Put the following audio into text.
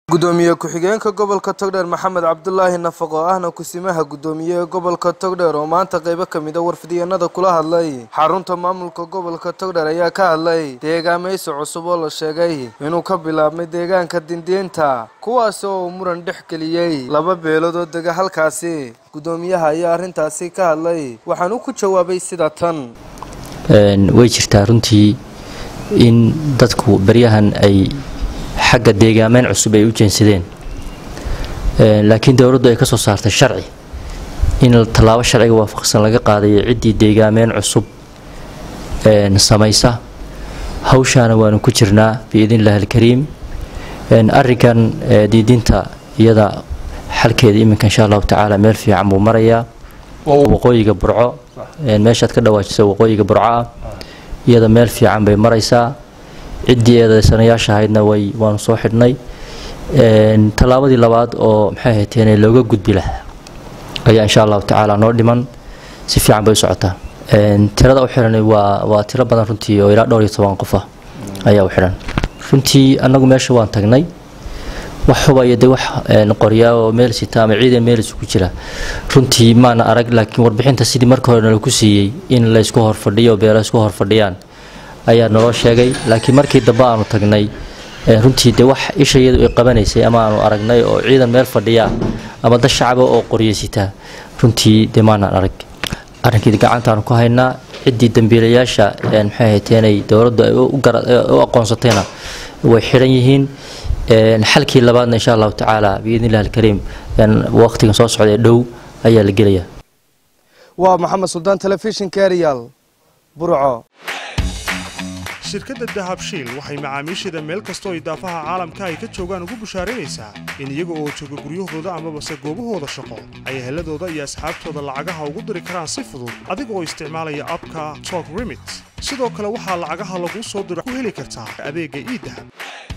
gudoomiye ku-xigeenka gobolka togdheer maxamed cabdulaahi nafaq oo ahna kusimaha gudoomiye ee gobolka togdheer oo maanta qaybo ka mid a warfidyenada kula hadlay xarunta maamulka gobolka togdheer ayaa ka hadlay deegaameysi cusub oo la sheegay inuu ka bilaabmay deegaanka dindiinta kuwaasi oo uu muran dhex geliyey laba beelood oo dega halkaasi gudoomiyaha ayaa arrintaasi ka hadlay waxaan u ku jawaabay sida tan way jirtaa runtii in dadku baryahan ay xagga deegaameyn cusub ay u jeensadeen laakiin dowladdu ay ka soo saartay sharci in tallaabo sharciga waafaqsan laga qaadayo ciddii deegaameyn cusub samaysa hawshaana waanu ku jirnaa biidnillahi alkariim arrinkan diidinta iyada xalkeeda iminka insha allahu tacaala meel fiican buu marayaa waqooyiga burco meeshaad ka dhawaajisa waqooyiga burco ah iyada meel fiican bay maraysaa ciddii eedaysanayaasha ahaydna way waanu soo xidhnay tallaabadii labaad oo maxay hayteen looga gudbi lahaa ayaa insha allahu tacaala noo dhiman si fiican bay u socotaa tirada u xihan waa waa tiro badan runtii oo ilaa dhowr iyo toban qof ah ayaa u xidhan runtii annagu meesha waan tagnay wax hubaya de wax qoryaa oo meel sita ama ciidan meelis ku jira runtii maana arag laakiin warbixinta sidii marka hore nalaku siiyey in laysku horfadhiyo beela isku horfadhiyaan ayaa naloo sheegay laakiin markii dambe aanu tagnay runtii de wax ishayadu ay qabanaysay ama aanu aragnay oo ciidan meel fadhiya ama dad shacaba oo qoryeysita runtii de maanaan arag arrinkii gacantaanu ku haynaa ciddii dambiilayaasha maxay hayteenay dowladdu ay u aqoonsatayna way xidhan yihiin xalkii labaadna insha allahu tacaala biidnillahi alkariim waqtigan soo socda ee dhow ayaa la gelayaa waa maxamed suldaan telefishinka erial burco shirkadda dahabshiil waxay macaamiisheeda meel kastoo idaafaha caalamka ay ka joogaan ugu bushaaraynaysaa in iyaga oo jooga guryahooda amabase goobahooda shaqo ay heladooda iyo asxaabtooda lacagaha ugu diri karaan si fudud adiga oo isticmaalaya abka tok remit sidoo kale waxaa lacagaha laguu soo diro ku heli kartaa adeegga iidahab